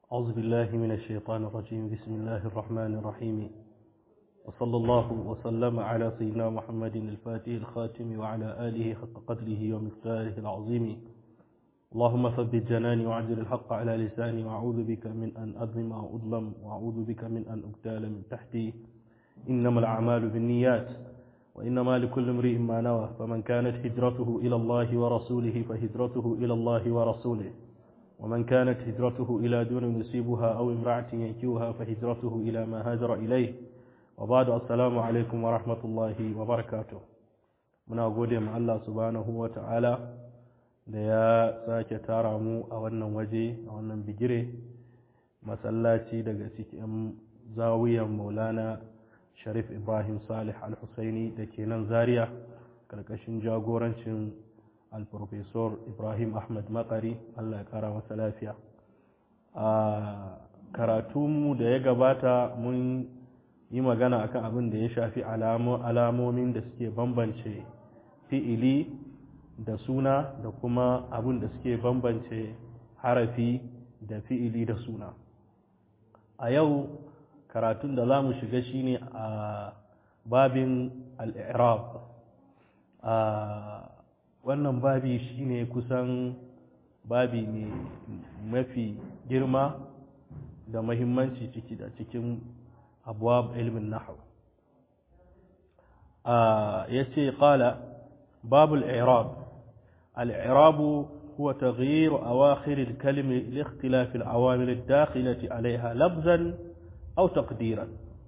أعوذ بالله من الشيطان الرجيم بسم الله الرحمن الرحيم وصلى الله وسلم على سيدنا محمد الفاتح الخاتم وعلى آله حق قدره ومقداره العظيم اللهم ثبت جناني وعجل الحق على لساني وأعوذ بك من أن أظلم أو أظلم وأعوذ بك من أن أبتال من تحتي إنما الأعمال بالنيات وإنما لكل امرئ ما نوى فمن كانت هجرته إلى الله ورسوله فهجرته إلى الله ورسوله ومن كانت هجرته إلى دون يصيبها أو امرأة ينكوها فهجرته إلى ما هاجر إليه وبعد السلام عليكم ورحمة الله وبركاته muna gode ma Allah subhanahu wa ta'ala da ya sake tara mu a wannan waje a wannan bigire masallaci daga cikin zawiyan maulana sharif ibrahim salih al-husaini da ke nan zaria karkashin jagorancin al-professor ibrahim ahmad makari allah ya kara masa lafiya a karatunmu da ya gabata mun yi magana akan abin da ya shafi alamomin da suke bambance fi'ili da suna da kuma abin da suke bambance harafi da fi'ili da suna a yau karatun da za mu shiga shine a babin al'irab a wannan babi shine kusan babi ne mafi girma da mahimmanci ciki da cikin abuwa ilmin nahu ya ce ƙala babu al'irab al'irabu هو تغيير أواخر الكلمة لاختلاف العوامل الداخلة عليها لفظا أو تقديرا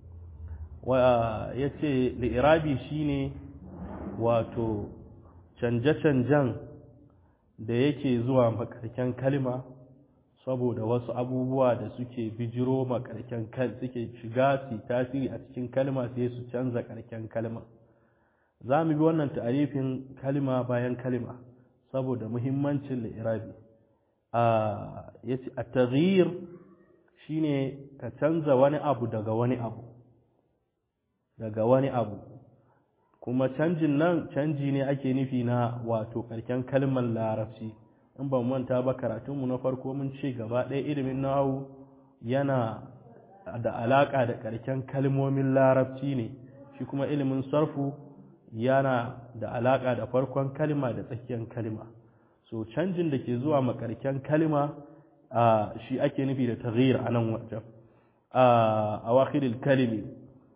ويتي لإرابي شيني واتو canje-canjen da yake zuwa makarken kalma saboda wasu abubuwa da suke bijiro makarken suke shiga su tasiri a cikin kalma sai su canza karken kalma za mu bi wannan ta'arifin kalma bayan kalma saboda muhimmancin li'irabi a yace at-taghyir shine ka canza wani abu daga wani abu daga wani abu kuma canjin nan canji ne ake nufi na wato karken kalmar larabci in ban manta ba karatunmu na farko mun ce gaba ɗaya ilimin nahu yana da alaƙa da karken kalmomin larabci ne shi kuma ilimin sarfu yana da alaƙa da farkon kalma da tsakiyar kalma so canjin da ke zuwa makarken kalma shi ake nufi da taghyir a nan wajen a wakilil kalimi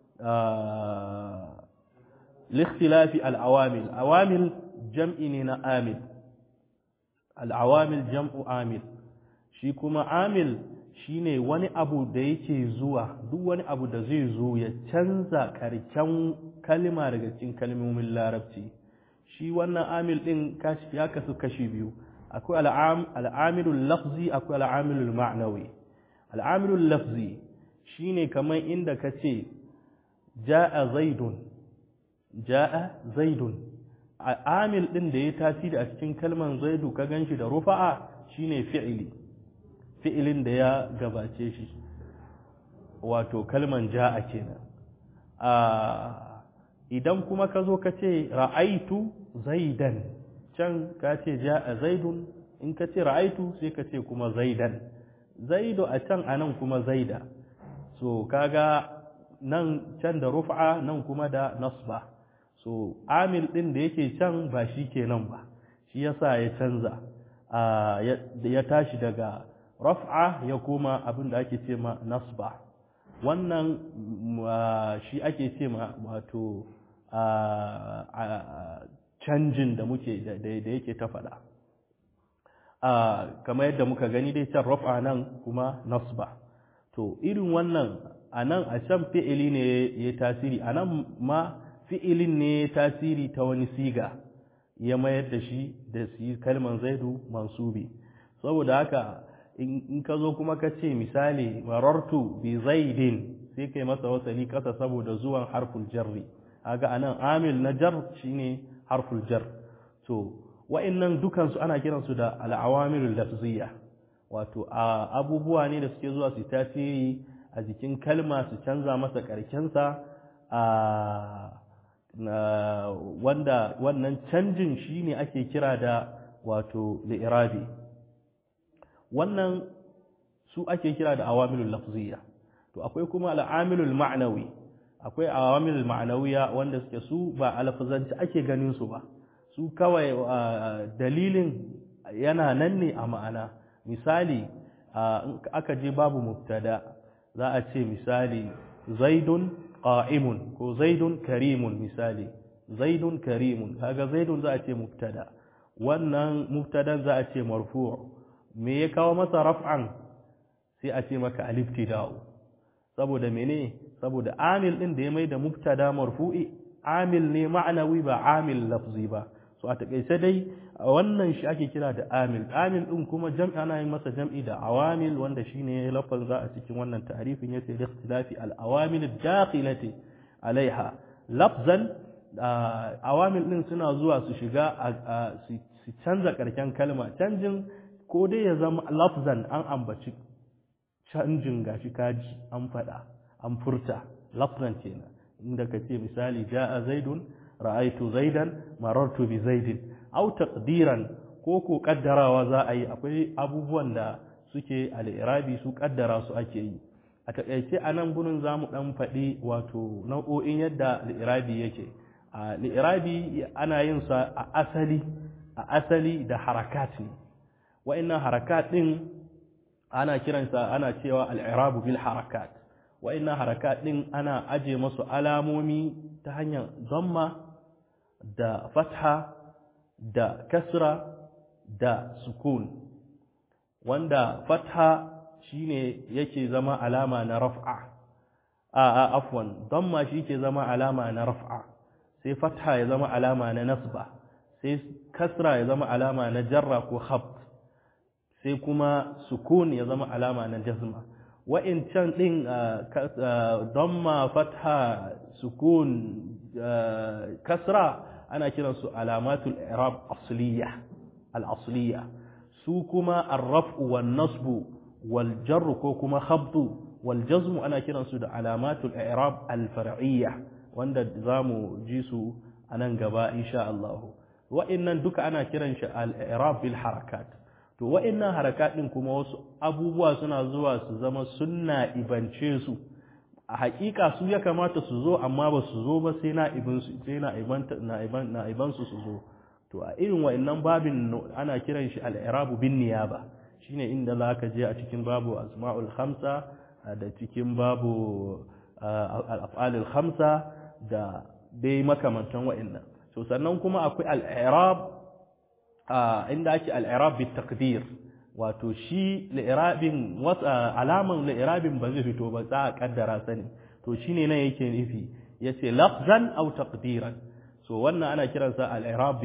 likhtilafi al'awamil awamil jam'i ne na amil al'awamil jam'u amil shi kuma amil shine wani abu da yake zuwa duk wani abu da zai zo ya canza karken kalma daga cikin kalmomin larabci shi wannan amil din ya kasu kashi biyu akwai al'amilul lafzi akwai al'amilul ma'nawi al'amilul lafzi shine kamar inda ka ce ja'a zaidun ja'a zaidun amil din da ya tasiri a cikin kalman zaidu ka ganshi da rufa'a shine fi'ili fi'ilin da ya gabace shi wato kalman ja'a kenan a idan kuma ka zo ka ce ra'aitu zaidan can ka ce ja'a zaidun in ka ce ra'aitu sai ka ce kuma zaidan zaidu a can a nan kuma zaida so kaga nan can da rufa nan kuma da nasba so amil din da yake can ba shi kenan ba shi yasa ya canza ya tashi daga raf'a ya koma abin da ake ce ma nasba wannan shi ake ce ma wato canjin da muke da yake ta faɗa kamar yadda muka gani dai can raf'a nan kuma nasba to irin wannan a nan a can fi'ili ne ya tasiri a nan ma fi'ilin ne ya tasiri ta wani siga ya mayar da shi da kalman zaidu mansubi saboda haka in ka zo kuma ka ce misali marartu bi zaidin sai kai masa wasali kasa saboda zuwan harful jarri haga anan amil na jar shine harful jar to wa'annan dukan su ana kiran su da al-awamilul lafziyya wato abubuwa ne da suke zuwa su tasiri a jikin kalma su canza masa karkensa a wanda wannan canjin shine ake kira da wato li'irabi wannan su ake kira da awamilul lafziya to akwai kuma al'amilul ma'nawi akwai awamilul ma'nawiya wanda suke su ba alfazanci ake ganin su ba su kawai dalilin yana nan ne a ma'ana misali aka je babu mubtada za a ce misali zaidun qa'imun ko zaidun karimun misali zaidun karimun kaga zaidun za a ce mubtada wannan mubtadan za a ce marfu' me ya kawo masa raf'an sai a ce maka aliftida'u saboda mene saboda amil din da ya mai da mubtada marfu'i amil ne ma'anawi ba amil lafzi ba so a takaice dai wannan shi ake kira da amil amil din kuma jam'i ana yin masa jam'i da awamil wanda shine lafazin za a cikin wannan ta'arifin yace da ikhtilafi al awamil dakhilati alaiha lafzan awamil din suna zuwa su shiga su canza karken kalma canjin ko dai ya zama lafzan an ambaci canjin gashi kaji an faɗa an furta lafzan kenan inda ka ce misali ja'a zaidun ra'aitu zaidan marartu bi zaidin aw taqdiran ko ko kaddarawa za a yi akwai abubuwan da suke al-irabi su kaddara su ake yi a takaice a nan gurin zamu dan faɗi wato nau'o'in yadda al-irabi yake al-irabi ana yin sa a asali a asali da harakat ne wa'annan harakat din ana kiransa ana cewa al-irabu bil harakat wa'annan harakat din ana aje masu alamomi ta hanyar zamma da fatha da kasra da sukun wanda fatha shine yake zama alama na raf'a a a afwan damma shi ke zama alama na raf'a sai fatha ya zama alama na nasba sai kasra ya zama alama na jarra ko khabt sai kuma sukun ya zama alama na jazma wa'incan din damma fatha sukun kasra ana kiransu alamatul i'rab asliya al-asliya su kuma ar-raf'u wan-nasbu wal-jarr ko kuma khabtu wal-jazm ana kiransu da alamatul i'rab al-far'iyya wanda zamu ji su anan gaba insha Allah wa'annan duka ana kiran shi al-i'rab bil harakat to wa'annan harakat din kuma wasu abubuwa suna zuwa su zama sunna ibance su a hakika su ya kamata su zo amma ba su zo ba sai na'ibinsu sai na'ibansu su zo to a irin wa'annan babin ana kiran shi al'irabu bin niyaba shine inda za ka je a cikin babu asma'ul khamsa da cikin babu al'af'alul khamsa da dai makamantan wa'annan to sannan kuma akwai al'irab inda ake al'irab bi taqdir wato shi li'irabin alaman li'irabin ba zai fito ba za a kaddara sani to shine nan yake nufi yace lafzan aw taqdiran so wannan ana kiransa al-i'rab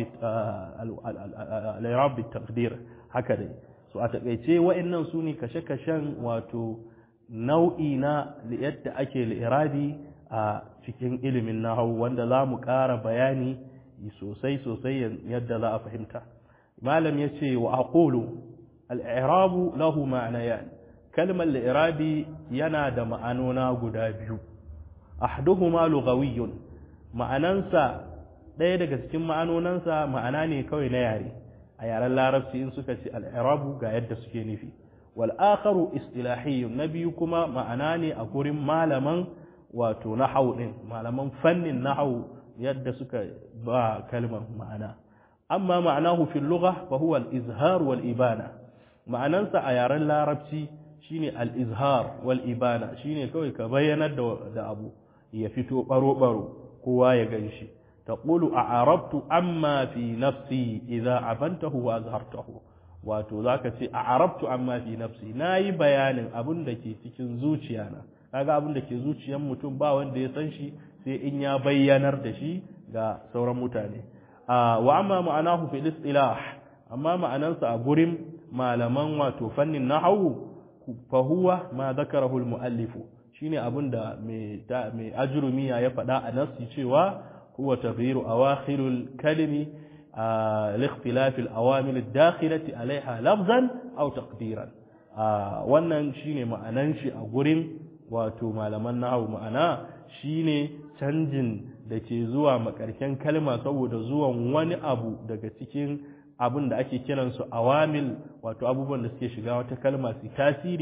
al-i'rab taqdir haka dai so a takeice wa'annan su ne kashe-kashen wato nau'i na yadda ake li'irabi a cikin ilimin nahwu wanda za mu ƙara bayani sosai sosai yadda za a fahimta malam yace wa aqulu al'irabu lahu ma'anayan kalmar al'irabi yana da ma'anona guda biyu ahduhuma lugawiyyun ma'anansa ɗaya daga cikin ma'anonansa ma'ana ne kawai na yare a yaren larabci in suka ce al'irabu ga yadda suke nufi wal akharu istilahiyyun na biyu kuma ma'ana ne a gurin malaman wato nahau din malaman fannin nahau yadda suka ba kalmar ma'ana amma ma'anahu fil lugha fa huwa al-izhar wal ibana ma'anansa a yaren larabci shine al-izhar wal ibana shine kawai ka bayyanar da abu ya fito baro baro kowa ya ganshi taqulu a'arabtu amma fi nafsi idza abantahu wa azhartahu wato zaka ce a'arabtu amma fi nafsi nayi bayanin abin da ke cikin zuciyana kaga abin da ke zuciyar mutum ba wanda ya san shi sai in ya bayyanar da shi ga sauran mutane wa amma ma'anahu fil istilah amma ma'anansa a gurin malaman wato fannin nahawu fa huwa ma zakarahu al muallifu shine abinda mai mai ajrumiya ya faɗa a nasi cewa huwa taghyiru awakhirul kalimi لاختلاف الأوامر الداخلة عليها لفظا أو تقديرا wannan shine ma'anan shi a gurin wato malaman nahawu ma'ana shine canjin da ke zuwa makarken kalma saboda zuwan wani abu daga cikin abin da ake kiransu awamil wato abubuwan da suke shiga wata kalma su tasiri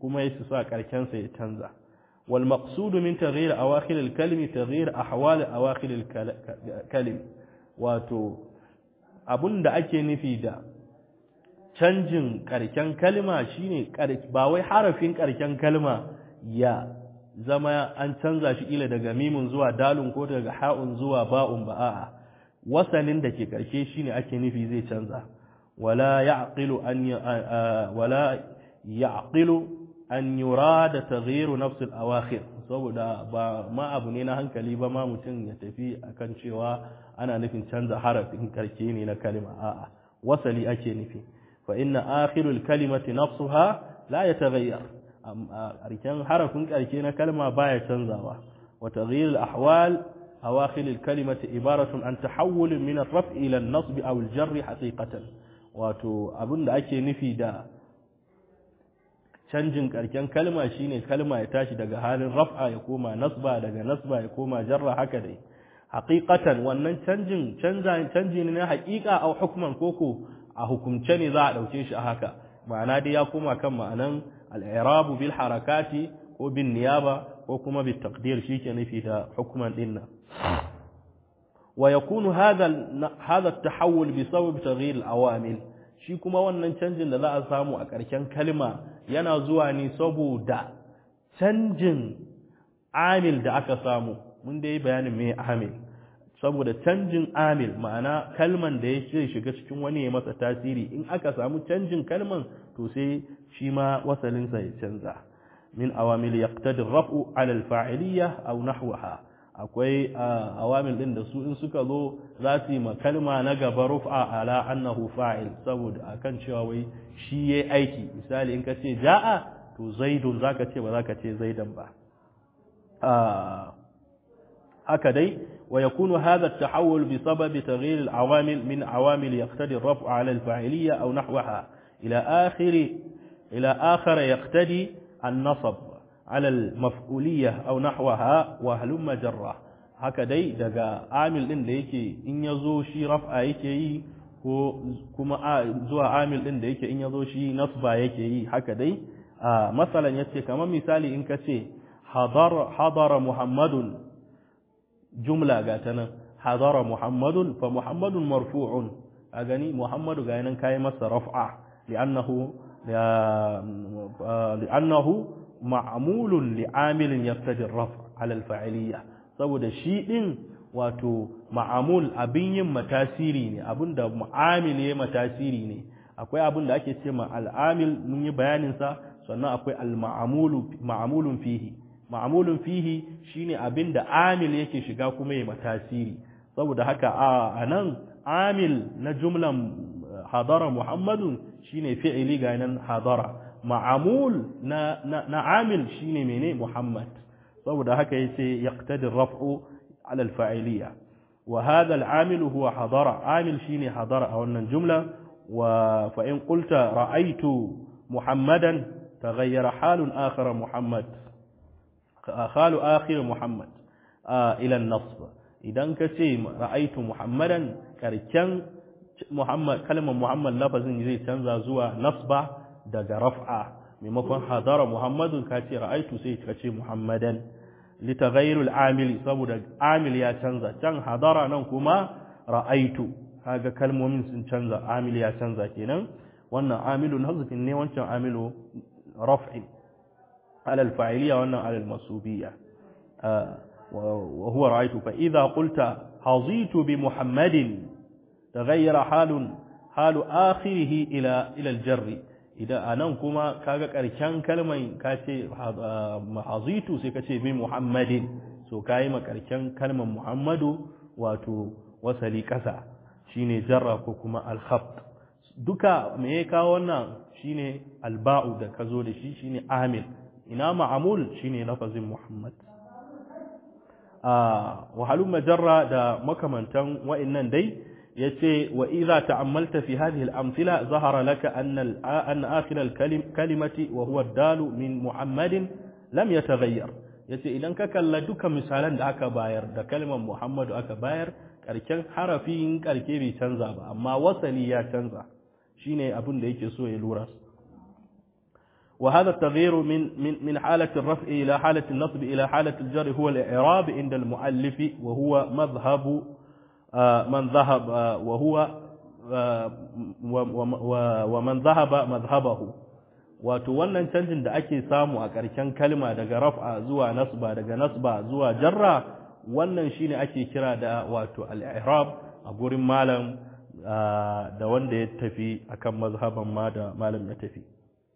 kuma ya sa karken sa ya canza wal maqsud min taghyir awakhir al kalimi taghyir ahwal awakhir al kalim wato abunda ake nufi da canjin karken kalma shine ba wai harafin karken kalma ya zama an canza shi ila daga mimun zuwa dalun ko daga ha'un zuwa ba'un ba a'a wasalin da ke karshe shine ake nufi zai canza wala ya'qilu an wala ya'qilu an yurada taghyir nafs al-awakhir saboda ba ma abu ne na hankali ba ma mutum ya tafi akan cewa ana nufin canza harafin karshe ne na kalma a'a wasali ake nufi fa inna akhirul kalimati nafsuha la yataghayyar ƙarshen harafin ƙarshe na kalma baya canzawa wa taghyir al-ahwal awakhir al-kalimati ibaratun an tahawul min ar-raf' ila an-nasb aw al-jar haqiqatan wato abinda ake nufi da canjin ƙarshen kalma shine kalma ya tashi daga halin raf'a ya koma nasba daga nasba ya koma jarra haka dai haqiqatan wannan canjin canza canji ne na haqiqa aw hukman koko a hukumce ne za a dauke shi a haka ma'ana dai ya koma kan ma'anan al'irabu bil harakati ko bin niyaba ko kuma bil taqdir shi ke nufi da hukuman dinna wa yakunu hadha hadha at-tahawul bi sabab taghyir al-awamil shi kuma wannan canjin da za a samu a ƙarshen kalma yana zuwa ne saboda canjin amil da aka samu mun dai bayanin me amil saboda canjin amil ma'ana kalman da ya shiga cikin wani ya masa tasiri in aka samu canjin kalman to sai shi ma wasalinsa ya canza min awamil yaqtadi raf'u ala al-fa'iliyya aw nahwaha akwai awamil din da su in suka zo za su yi ma kalma na gaba rufa ala annahu fa'il saboda akan cewa wai shi yayi aiki misali in ka ce ja'a to zaidun zaka ce ba zaka ce zaidan ba haka dai wa yakunu hadha at-tahawul bi sababi taghyir al-awamil min awamil yaqtadi ar-raf'u ala al-fa'iliyya aw nahwaha ila akhir ila akhar yaqtadi an-nasb ala al-maf'uliyya aw nahwaha wa halumma jarra haka dai daga amil din da yake in yazo shi raf'a yake yi ko kuma zuwa amil din da yake in yazo shi nasba yake yi haka dai masalan yace kamar misali in ka ce hadara hadara muhammadun jumla ga ta nan hadara muhammadun fa muhammadun marfu'un a gani muhammadu ga nan kai masa raf'a li'annahu li'annahu ma'mulun li'amilin yaqtadi ar-raf' 'ala al-fa'iliyya saboda shi din wato ma'amul abin yin matasiri ne abinda mu'amil ya matasiri ne akwai abin da ake ce ma al'amil mun yi bayanin sa sannan akwai al-ma'amulu ma'amulun fihi ma'amulun fihi shine abin da amil yake shiga kuma ya matasiri saboda haka a nan amil na jumlan hadara muhammadun shine fi'ili ga nan hadara ma'amul na na amil shine mene muhammad saboda haka yace yaqtadi raf'u على الفاعلية وهذا العامل هو حضر عامل شيني حضر أو أن الجملة فإن قلت رأيت محمدا تغير حال آخر محمد حال آخر محمد آه إلى النصب إذا كتي رأيت محمدا كركن محمد كلمة محمد لفظ زي تنزى زوا نصبة دقى رفعة ممكن حضر محمد كتي رأيت سي كتي محمدا litaghayrul amili saboda amil ya canza can hadara nan kuma ra'aitu kaga kalmomin sun canza amil ya canza kenan wannan amilun hazfin ne wancan amilu raf'i ala al-fa'iliyya wannan ala al-masubiyya wa huwa ra'aitu fa idha qulta hazitu bi muhammadin taghayyara halun halu akhirih ila ila al-jarri idan anan kuma kaga karken kalman ka ce hazitu sai ka ce bi muhammadin so kayi ma karken kalman muhammadu wato wasali kasa shine jarra ko kuma al-khabt duka me ya kawo wannan shine alba'u da ka zo da shi shine amil ina ma'amul shine lafazin muhammad a wahalun majarra da makamantan wa'annan dai yace wa idza ta'ammalta fi hadhihi al-amthila zahara laka anna an akhir al-kalimati wa huwa ad-dalu min muhammadin lam yataghayyar yace idan ka kalla duka misalan da aka bayar da kalmar muhammadu aka bayar karken harafin karke bai canza ba amma wasali ya canza shine abin da yake so ya lura وهذا التغيير من من من حالة الرفع إلى حالة النصب إلى حالة الجر هو الإعراب عند المؤلف وهو مذهب من ذهب وهو ومن ذهب مذهبه wato wannan canjin da ake samu a ƙarshen kalma daga raf'a zuwa nasba daga nasba zuwa jarra wannan shine ake kira da wato al-i'rab a gurin malam da wanda ya tafi akan mazhaban ma da malam ya tafi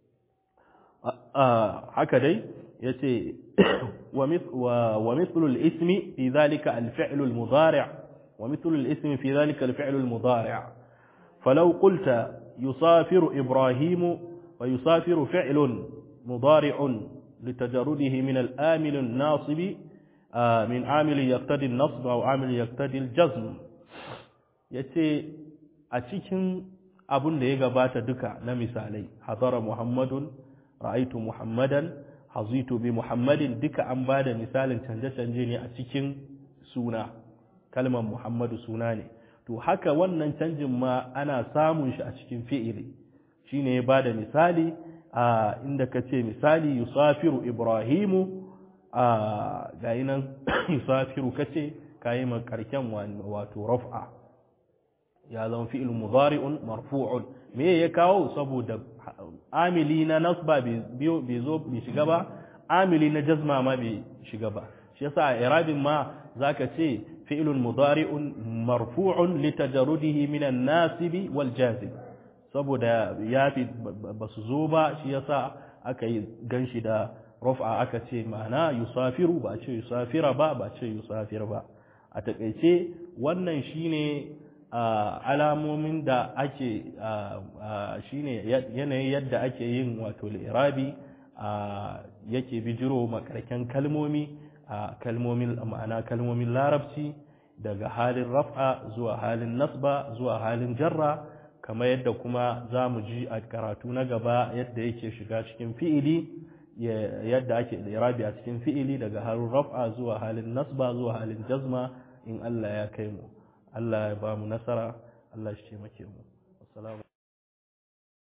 haka dai yace wa mithlu al-ismi fi dhalika al-fi'l al-mudari' wa mithlu al-ismi fi dhalika al-fi'l al-mudari' فلو قلت يسافر إبراهيم ويسافر فعل مضارع لتجرده من الآمل الناصب من عامل يقتضي النصب أو عامل يقتضي الجزم yace a cikin abun da ya gabata duka na misalai hadara muhammadun ra'aitu muhammadan hazitu bi muhammadin duka an bada misalin canje-canje ne a cikin suna kalmar muhammadu suna ne to haka wannan canjin ma ana samun shi a cikin fi'ili shine ya bada misali a inda ka ce misali yusafiru ibrahimu a gayi nan yusafiru ka ce ka yi makarken wato raf'a ya zama fi'il mudari'un marfu'un me ya kawo saboda amili na nasba bai zo bai shiga ba amili na jazma ma bai shiga ba shi yasa a irabin ma zaka ce fi'ilun mudari'un marfu'un litajarrudihi minan nasibi wal jazib saboda ya fi ba su zo ba shi yasa aka yi ganshi da rufa aka ce ma'ana yusafiru ba ce yusafira ba ba ce yusafir ba a takaice wannan shine alamomin da ake shine yanayin yadda ake yin wato li'irabi yake bijiro makarken kalmomi kalmomin ma'ana kalmomin larabci daga halin raf'a zuwa halin nasba zuwa halin jarra kamar yadda kuma za mu ji a karatu na gaba yadda yake shiga cikin fi'ili yadda ake irabi a cikin fi'ili daga halin raf'a zuwa halin nasba zuwa halin jazma in Allah ya kai mu Allah ya ba mu nasara Allah shi taimake mu assalamu